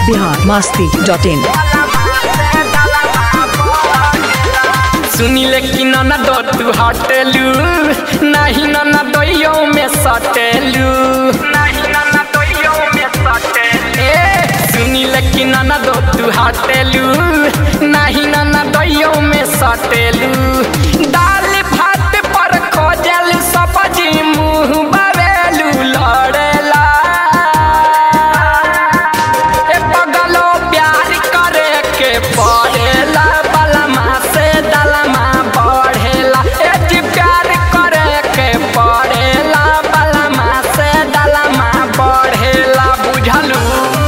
Bihar Masti dot इन सुनिले कि नन दो तू हटेलू नहीं नन दोइयो में सटेलू नहीं नन दोइयो में सटेलू ए सुनिले कि नन दो तू हटेलू नहीं नन दोइयो में सटेलू दाल भात पर खोजल सब्जी मुंह बवेलू लड़ेला ए पगलो प्यार करे के पड़ेला बलमा से दलमा बढ़ेला ए जी प्यार करे के पड़ेला बलमा से दलमा बढ़ेला बुझलू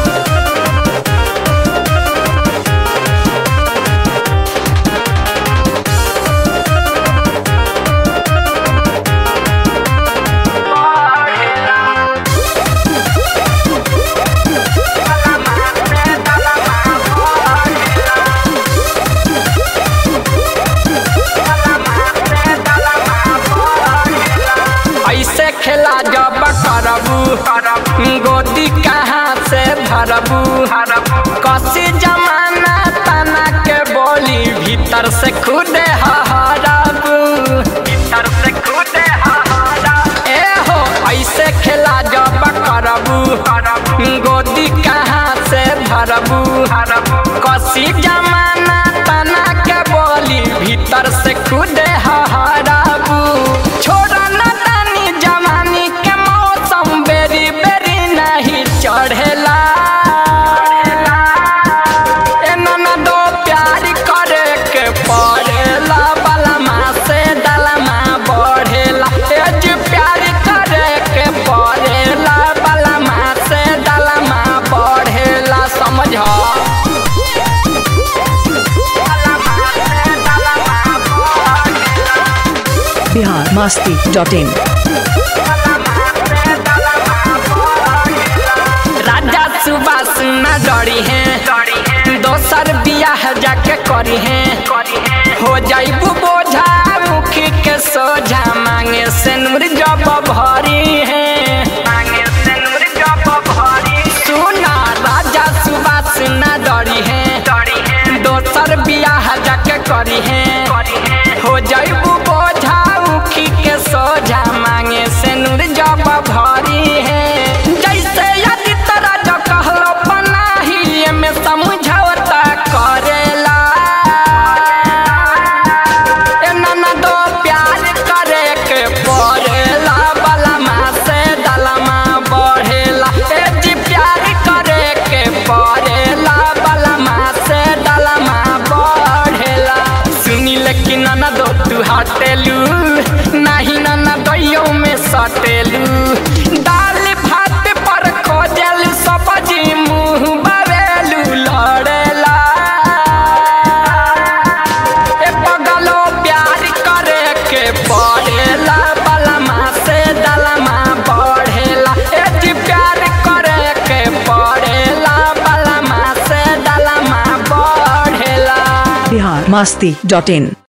ऐसे खेला जब करबू गोदी कहाँ से भरबू कसी जमाना तना के बोली भीतर से खुदे हरबू भीतर से खुदे ए हो ऐसे खेला जब करबू गोदी कहाँ से भरबू कसी जमाना तना के बोली भीतर से खुदे हरबू छोड़ा न तानी जवानी के मौसम बेरी बेरी नहीं चढ़ेला ए ननदो प्यार करे के पड़ेला बलमा से दलमा बढ़ेला ए जी प्यार करे के पड़ेला बलमा से दलमा बढ़ेला समझ बिहार मास्ती डॉट इन राजा सुबास न डरी है दोसर बियाह जाके करी है हो जाइबू बोझा मुखी के सोझा मांगे से नूर जब भरी है सुना राजा सुबास न डरी है दोसर बियाह जाके करी है हो जाइबू बोझा मुखी के सोझा मांगे से नूर जब भरी है जैसे यदि तोरा जो कहलो पनाही में समझौता करेला ए ननदो प्यार करे के पड़ेला बलमा से दलमा बढ़ेला ए जी प्यार करे के पड़ेला बलमा से दलमा बढ़ेला सुनी लेकिन ननदो तू हटेलू नहीं ननदोइयो में सटेलू दाल भात पर खोजल सब्जी मुंह बवेलू लड़ेला ए पगलो प्यार करे के पड़ेला बलमा से दलमा बढ़ेला ए जी प्यार करे के पड़ेला बलमा से दलमा बढ़ेला बिहार मास्ती डॉट इन